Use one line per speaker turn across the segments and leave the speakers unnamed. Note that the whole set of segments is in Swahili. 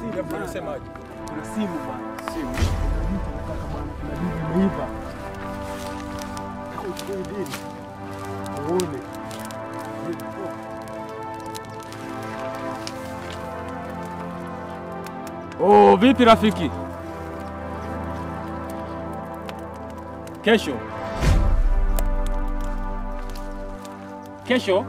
simu
Hebu
bwana.
unasemaje?
Kuna simu bwana.
Simu.
Kuna mtu anataka bwana, kuna dili imeiva. Kama uchukue dili. Uone.
Oh, vipi rafiki? Kesho. Kesho?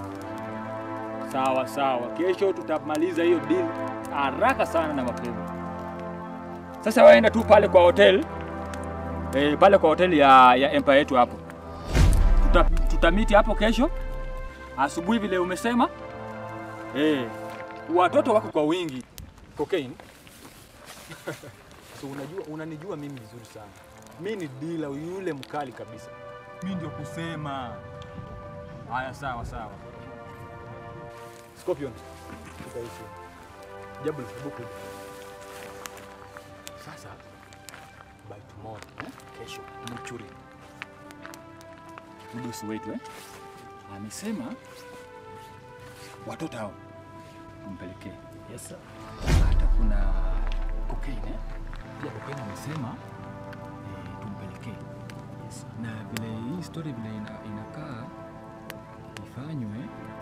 Sawa sawa. Kesho tutamaliza hiyo deal haraka sana na mapema. Sasa waenda tu pale kwa hotel. Eh, pale kwa hotel ya, ya Empire yetu hapo. Tuta, tutamiti hapo kesho asubuhi vile umesema. Eh, watoto wako kwa wingi. Cocaine.
So unajua unanijua mimi vizuri sana. Mimi ni dealer yule mkali kabisa.
Mimi ndio kusema. Haya, sawa sawa.
Scorpion. Tukaishi. Jabul buku. Sasa by tomorrow, eh? Kesho mchuri.
Mdosi wetu eh? Amesema watoto hao tumpelekee.
Yes sir.
Hata kuna cocaine eh? Pia cocaine amesema eh, tumpelekee. Yes. Na vile hii story vile ina, inakaa ifanywe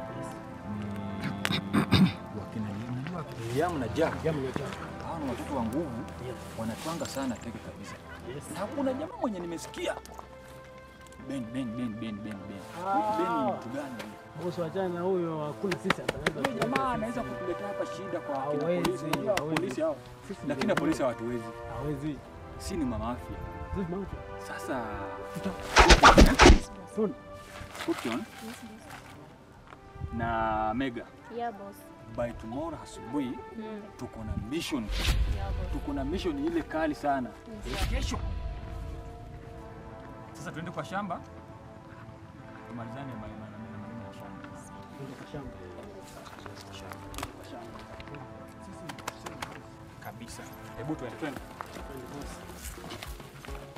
ni wakina unajua
Liam na Jack.
Jamu nyota.
hao ni watoto wa nguvu wanatwanga sana teke kabisa.
Yes.
Na kuna jamaa mwenye nimesikia Ben Ben Ben Ben Ben Ben.
Ah.
Ben ni mtu gani? huyu?
Bosi wachana na huyo, hakuna sisi ataweza.
Huyo jamaa anaweza kutuletea hapa shida kwa akina
Hawezi,
polisi. Unajua
hawezi.
polisi hao.
Sisi
Lakini
ndio-
polisi hawatuwezi.
hawezi.
Si ni mama afya.
Sisi mauti.
Sasa
Soon.
Scorpion na Mega
Yeah, boss.
by tomorrow asubuhi
Mm.
tuko na mission.
Yeah, boss.
Tuko na mission ile kali sana.
Yes, sir.
Kesho. Sasa tuende kwa shamba. Tumalizane na maneno na maneno ya shamba.
Ndio kwa shamba.
Kabisa. Hebu tuende twende.
Kweli boss.